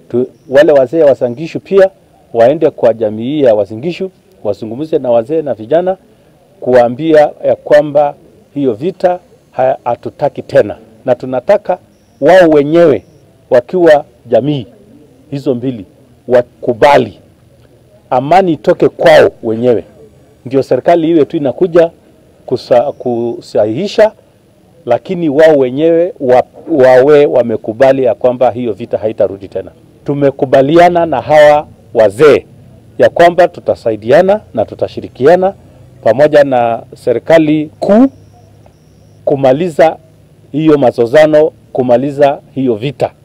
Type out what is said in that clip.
tu, wale wazee wa Wasingishu pia waende kwa jamii hii ya Wasingishu wazungumze na wazee na vijana kuambia ya kwamba hiyo vita ha- hatutaki tena, na tunataka wao wenyewe wakiwa jamii hizo mbili wakubali amani itoke kwao wenyewe, ndio serikali iwe tu inakuja kusa, kusahihisha, lakini wao wenyewe wa, wawe wamekubali ya kwamba hiyo vita haitarudi tena. Tumekubaliana na hawa wazee ya kwamba tutasaidiana na tutashirikiana pamoja na serikali kuu kumaliza hiyo mazozano, kumaliza hiyo vita.